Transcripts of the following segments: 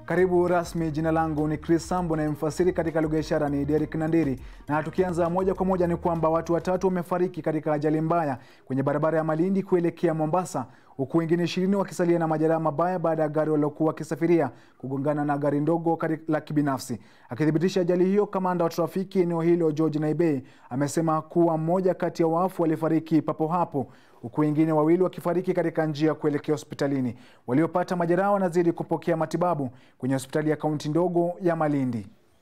Karibu rasmi. Jina langu ni Chris Sambo na mfasiri katika lugha ya ishara ni Derek Nandiri, na tukianza moja kwa moja ni kwamba watu watatu wamefariki katika ajali mbaya kwenye barabara ya Malindi kuelekea Mombasa, huku wengine ishirini wakisalia na majeraha mabaya baada ya gari walilokuwa wakisafiria kugongana na gari ndogo la kibinafsi. Akithibitisha ajali hiyo, kamanda wa trafiki eneo hilo George Naibei amesema kuwa mmoja kati ya wafu walifariki papo hapo huku wengine wawili wakifariki katika njia kuelekea hospitalini. Waliopata majeraha wanazidi kupokea matibabu kwenye hospitali ya kaunti ndogo ya Malindi.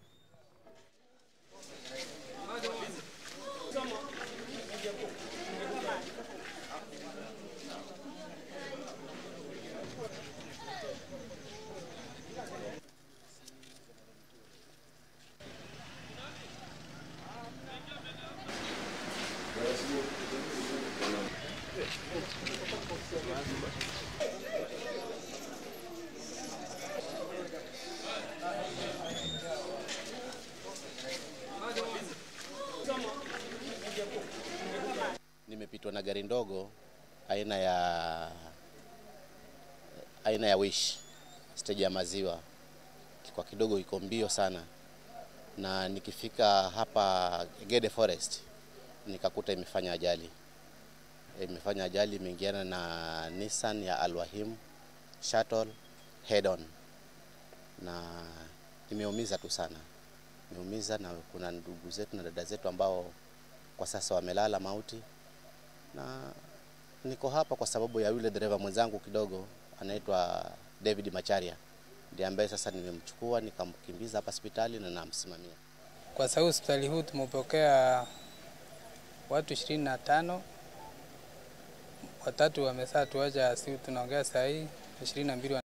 Nimepitwa na gari ndogo aina ya aina ya Wish stage ya maziwa, kwa kidogo iko mbio sana, na nikifika hapa Gede Forest nikakuta imefanya ajali, imefanya ajali, imeingiana na Nissan ya Alwahim Shuttle head on, na imeumiza tu sana, imeumiza na kuna ndugu zetu na dada zetu ambao kwa sasa wamelala mauti na niko hapa kwa sababu ya yule dereva mwenzangu kidogo anaitwa David Macharia, ndiye ambaye sasa nimemchukua nikamkimbiza hapa hospitali na namsimamia. Kwa sababu hospitali huu tumepokea watu ishirini na tano, watatu wamesaa tuacha, si tunaongea saa hii ishirini na mbili